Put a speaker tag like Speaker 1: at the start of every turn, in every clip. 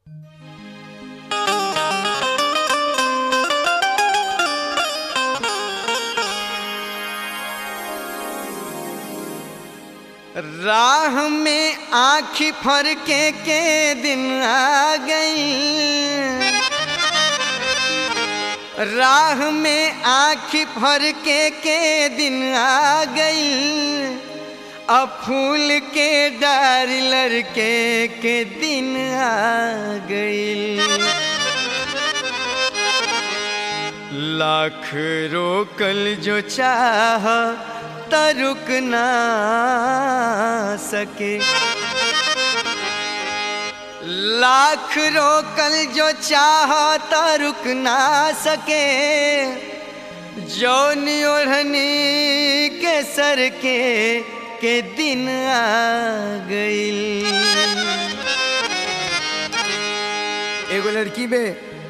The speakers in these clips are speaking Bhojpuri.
Speaker 1: राह में आँखी फरके के दिन आ गई राह में आँखी फरके के दिन आ गई अब फूल के डार लड़के के दिन आ गई लाख रोकल जो चाह त रुक ना सके लाख रोकल जो चाह त रुक ना सके जौन ओढ़नी के सर के के दिन आ गई एगो लड़की बे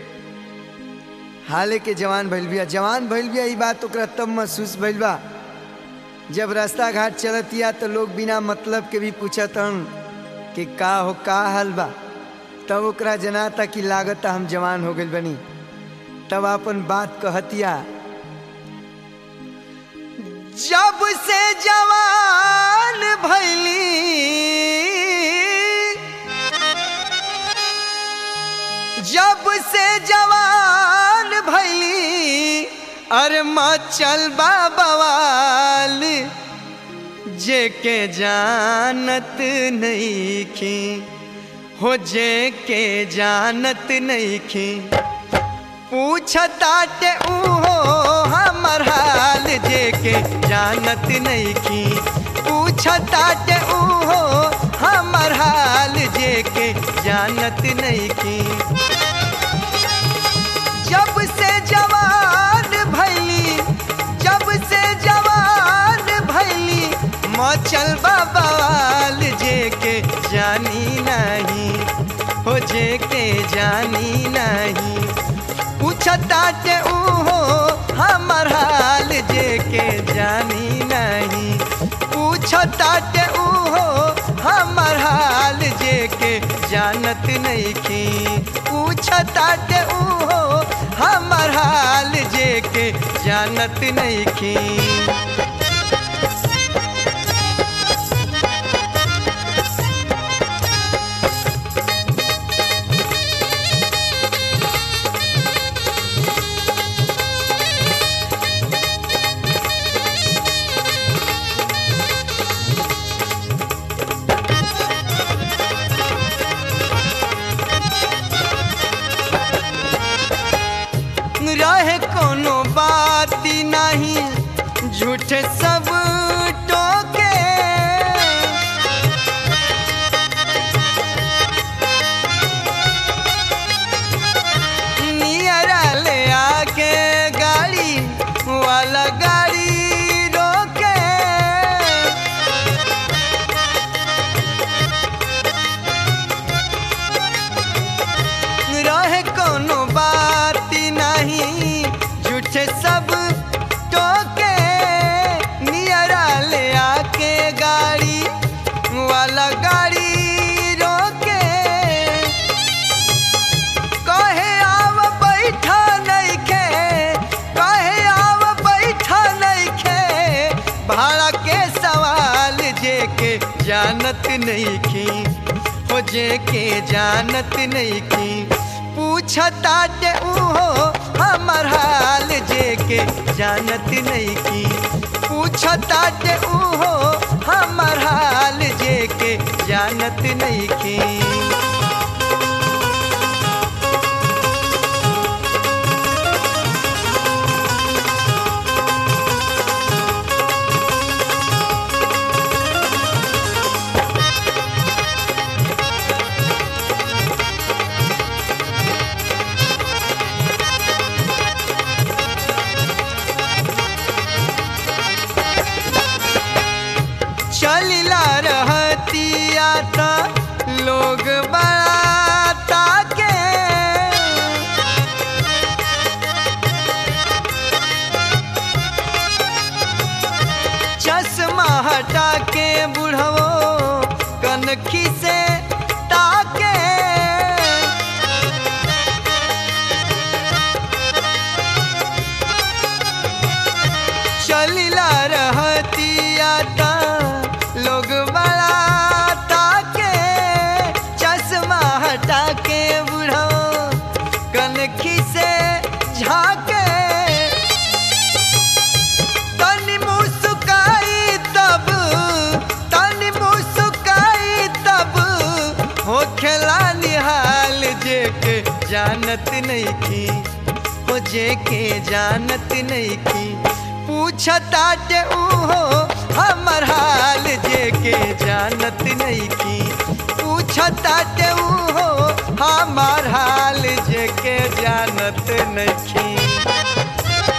Speaker 1: हाले के जवान भइल बिया जवान भइल बिया ई बात ओकरा तब महसूस भइल बा जब रास्ता घाट चलतिया तो लोग बिना मतलब के भी पूछत हन कि का हो का हाल बा तब ओकरा जनाता कि लागत हम जवान हो गइल बनी तब अपन बात कहतिया जब से जवान भैली जब से जवान भैली अरे मचल बवाल जे के जानत नहीं खी हो जे के जानत नहीं खी पूछताटे उहो हमर हाल जे के जानत नहीं खी पूछताटे उहो हमर हाल जे के जानत नहीं खी जब से जवान भैली जब से जवान भैली मचल बवाल जे के जानी नहीं हो जे के जानी नहीं पूछताटे उहो हमर हाल जे के जानी नहीं पूछताटे उहो हमर हाल जे के जानत नहीं की पूछताटे उहो हमर हाल जे के जानत नहीं की रहे कोनो बात नहीं झूठे सब टोके नियरा ले आके गाड़ी वाला गाड़ी रोके रहे कोनो बात नहीं झूठे सब टोके नियरा ले आके गाड़ी वाला गाड़ी रोके कहे आव बैठा नहीं खे कहे आव बैठा नहीं खे भाड़ा के सवाल जे के जानत नहीं की हो जे के जानत नहीं की पूछताटे उहो हमर हाल जे के जानत नहीं की पूछताटे उहो हमर हाल जे के जानत नहीं की चलिला रहतिया त लोग बा हटा के बुढ़ो कनखी से झाके तनी मुस्काई तब तनी मुस्काई तब हो खेला निहाल जे के जानत नहीं की हो जे के जानत नहीं की पूछताटे उहो हमर हाल जे के जानत नहीं की पूछताटे उहो हमर हाल जे के जानत नहीं की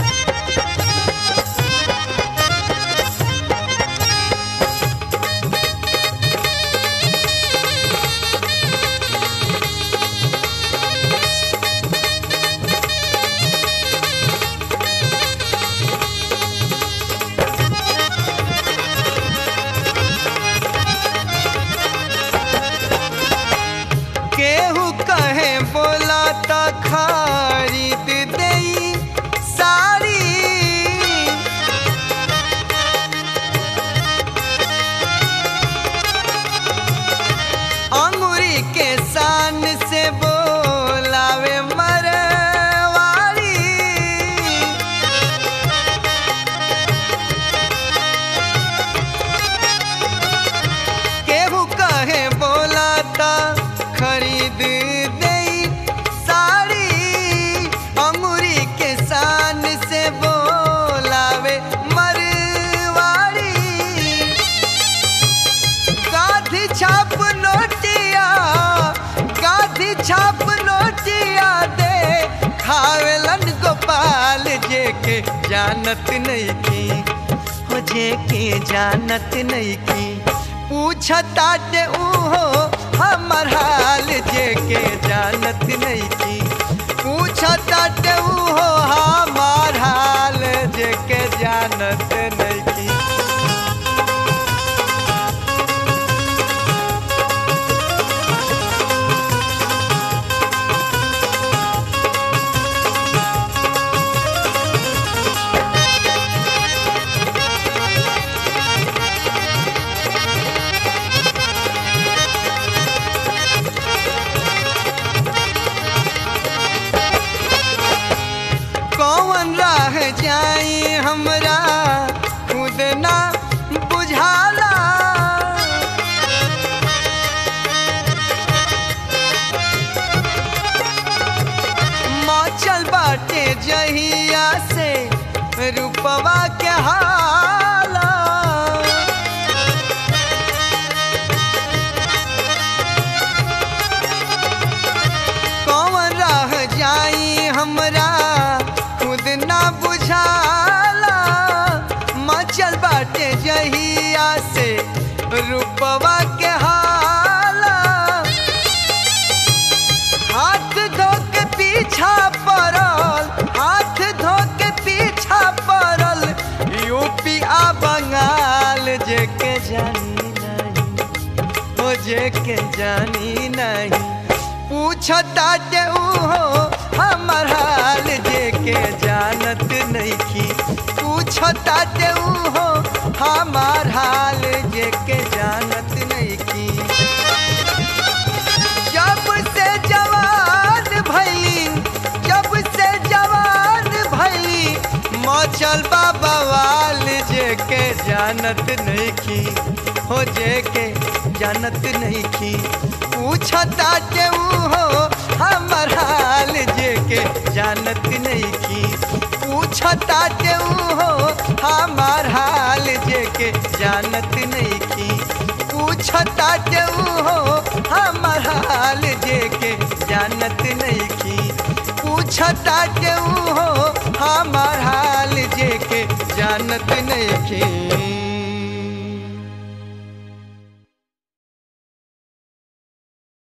Speaker 1: केहू कहे बोला त खरीद दई साड़ी अंगूरी के शान से बोलावे मरवाड़ी केहू कहे बोला त खरीद दई साड़ी अंगूरी के शान से बोलावे मरवाड़ी गाधी छाप नोटिया गाधी छाप नोटिया दे खावेलन गोपाल जे के जानत नहीं की हो जे के जानत नहीं की पूछताटे उहो हमर हाल जे के जानत नहीं की पूछताटे उहो हमर हाल जे के जानत नहीं की कौन राह जाई हमरा खुद ना बुझाला मचल बाटे जहिया से रूपवा के हाला कौन राह जाई हमरा खुद ना बुझाला मचल बाटे जहिया से रूपवा के हाला हाथ धो के पीछा पड़ल हाथ धो के पीछा पड़ल यूपी आ बंगाल जे के जानी नहीं हो जे के जानी नहीं पूछताटे उहो हमर हाल जे के जानत नहीं की पूछताटे उहो हमर हाल जे के जानत नहीं की जब से जवान भैली जब से जवान भैली मचल बाबा वाल जे के जानत नहीं की हो जे के जानत नहीं की पूछता के हो हमर हाल जे के जानत नहीं की पूछता के हो हमर हाल जे के जानत नहीं की पूछता के हो हमर हाल जे के जानत नहीं की पूछता के हो हमर हाल जे के जानत नहीं की